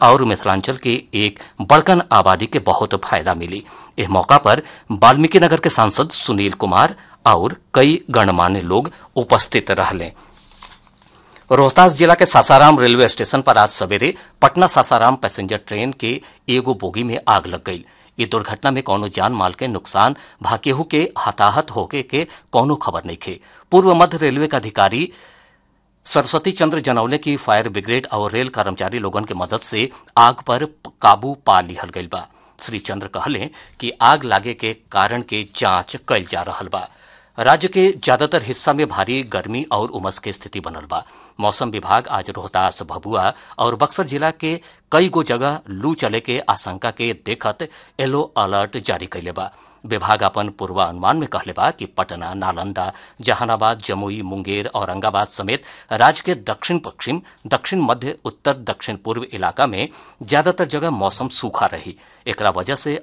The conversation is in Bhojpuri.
और मिथिलांचल के एक बड़कन आबादी के बहुत फायदा मिली इस मौका पर वाल्मीकि नगर के सांसद सुनील कुमार और कई गणमान्य लोग उपस्थित रहले रोहतास जिला के सासाराम रेलवे स्टेशन पर आज सवेरे पटना सासाराम पैसेंजर ट्रेन के एगो बोगी में आग लग गई ये दुर्घटना में कौनो जान माल के नुकसान भाकेहू के हताहत होके के कौनो खबर नहीं खे पूर्व मध्य रेलवे का अधिकारी सरस्वती चंद्र जनौले की फायर ब्रिगेड और रेल कर्मचारी लोगन के मदद से आग पर काबू पा लिहल गईल बा श्री चंद्र कहले कि आग लागे के कारण के जांच कईल जा रहल बा राज्य के ज्यादातर हिस्सा में भारी गर्मी और उमस के स्थिति बनल बा मौसम विभाग आज रोहतास भभुआ और बक्सर जिला के कई गो जगह लू चले के आशंका के देखत येलो अलर्ट जारी कैले बा विभाग अपन पूर्वानुमान में कहले बा कि पटना नालंदा जहानाबाद जमुई मुंगेर औरंगाबाद समेत राज्य के दक्षिण पश्चिम दक्षिण मध्य उत्तर दक्षिण पूर्व इलाका में ज्यादातर जगह मौसम सूखा रही एकरा वजह से